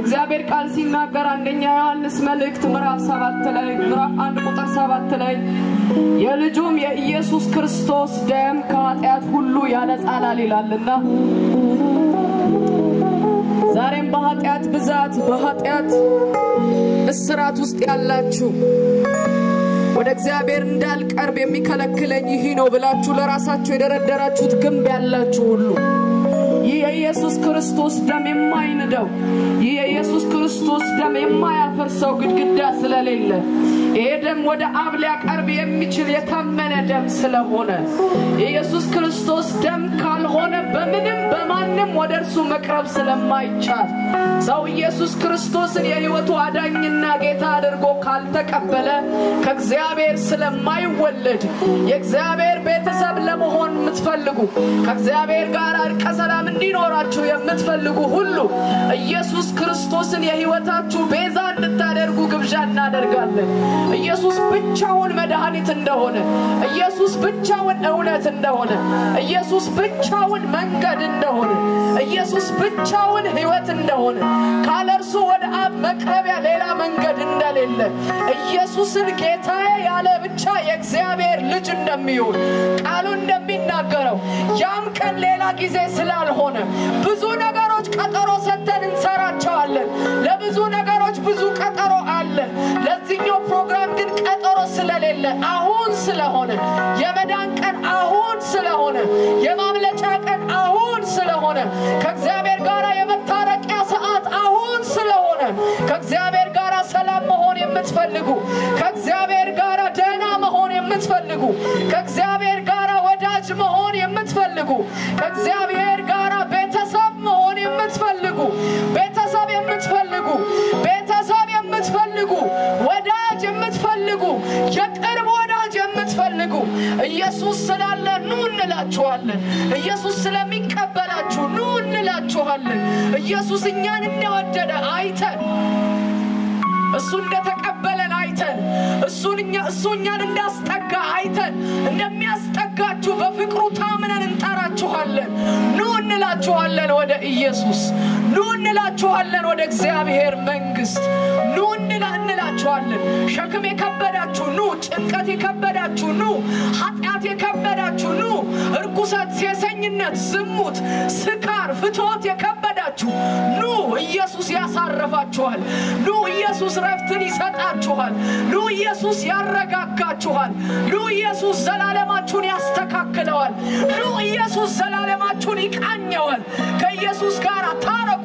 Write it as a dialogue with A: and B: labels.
A: የእግዚአብሔር ቃል ሲናገር አንደኛ ዮሐንስ መልእክት ምዕራፍ ሰባት ላይ ምዕራፍ አንድ ቁጥር ሰባት ላይ የልጁም የኢየሱስ ክርስቶስ ደም ከኃጢአት ሁሉ ያነጻናል ይላልና ዛሬም በኃጢአት ብዛት በኃጢአት እስራት ውስጥ ያላችሁ ወደ እግዚአብሔር እንዳልቀርብ የሚከለክለኝ ይህ ነው ብላችሁ ለራሳችሁ የደረደራችሁት ግንብ ያላችሁ ሁሉ ይህ የኢየሱስ ክርስቶስ ደም የማይንደው ይህ የኢየሱስ ክርስቶስ ደም የማያፈርሰው ግድግዳ ስለሌለ ይሄ ደም ወደ አብ ሊያቀርብ የሚችል የታመነ ደም ስለሆነ የኢየሱስ ክርስቶስ ደም ካልሆነ በምንም በማንም ወደ እርሱ መቅረብ ስለማይቻል ሰው ኢየሱስ ክርስቶስን የሕይወቱ አዳኝና ጌታ አድርጎ ካልተቀበለ ከእግዚአብሔር ስለማይወለድ የእግዚአብሔር ቤተሰብ ለመሆን የምትፈልጉ ከእግዚአብሔር ጋር እርቀ ሰላም እንዲኖራችሁ የምትፈልጉ ሁሉ ኢየሱስ ክርስቶስን የሕይወታችሁ ቤዛ እንድታደርጉ ግብዣ እናደርጋለን። ኢየሱስ ብቻውን መድኃኒት እንደሆነ፣ ኢየሱስ ብቻውን እውነት እንደሆነ፣ ኢየሱስ ብቻውን መንገድ እንደሆነ፣ ኢየሱስ ብቻውን ሕይወት እንደሆነ፣ ካለ እርሱ ወደ አብ መቅረቢያ ሌላ መንገድ እንደሌለ፣ ኢየሱስን ጌታዬ ያለ ብቻ የእግዚአብሔር ልጅ እንደሚሆን ቃሉ እንደሚናገረው ያም ቀን ሌላ ጊዜ ስላልሆነ ብዙ ነገሮች ቀጠሮ ሰጥተን እንሰራቸዋለን። ለብዙ ነገሮች ብዙ ቀጠሮ አለ። ለዚህኛው ፕሮግራም ግን ቀጠሮ ስለሌለ አሁን ስለሆነ የመዳን ቀን አሁን ስለሆነ የማምለጫ ቀን አሁን ስለሆነ ከእግዚአብሔር ጋር የመታረቂያ ሰዓት አሁን ስለሆነ ከእግዚአብሔር ጋር ሰላም መሆን የምትፈልጉ ከእግዚአብሔር ጋር ደህና መሆን የምትፈልጉ ከእግዚአብሔር ጋር ወዳጅ መሆን የምትፈልጉ ከእግዚአብሔር ጋር ቤተሰብ መሆን የምትፈልጉ ቤተሰብ የምትፈልጉ ቤተሰብ የምትፈልጉ ወዳጅ የምትፈልጉ የቅርብ ወዳጅ የምትፈልጉ ኢየሱስ ስላለ ኑ እንላችኋለን። ኢየሱስ ስለሚቀበላችሁ ኑ እንላችኋለን። ኢየሱስ እኛን እንደወደደ አይተን እሱ እንደተቀበለን አይተን እሱን እኛ እሱ እኛን እንዳስጠጋ አይተን እንደሚያስጠጋችሁ በፍቅሩ ታምነን እንጠራችኋለን። ኑ እንላችኋለን ወደ ኢየሱስ፣ ኑ እንላችኋለን ወደ እግዚአብሔር መንግስት፣ ኑ እንላ እንላችኋለን። ሸክም የከበዳችሁ ኑ፣ ጭንቀት የከበዳችሁ ኑ፣ ኃጢአት የከበዳችሁ ኑ፣ እርኩሰት፣ ሴሰኝነት፣ ዝሙት፣ ስካር፣ ፍትወት የከበዳችሁ ኑ፣ ኢየሱስ ያሳርፋችኋል። ኑ ኢየሱስ ረፍትን ይሰጣችኋል። ኑ ኢየሱስ ያረጋጋችኋል። ኑ ኢየሱስ ዘላለማችሁን ያስተካክለዋል። ኑ ኢየሱስ ዘላለማችሁን ይቃኘዋል። ከኢየሱስ ጋር ታረቁ።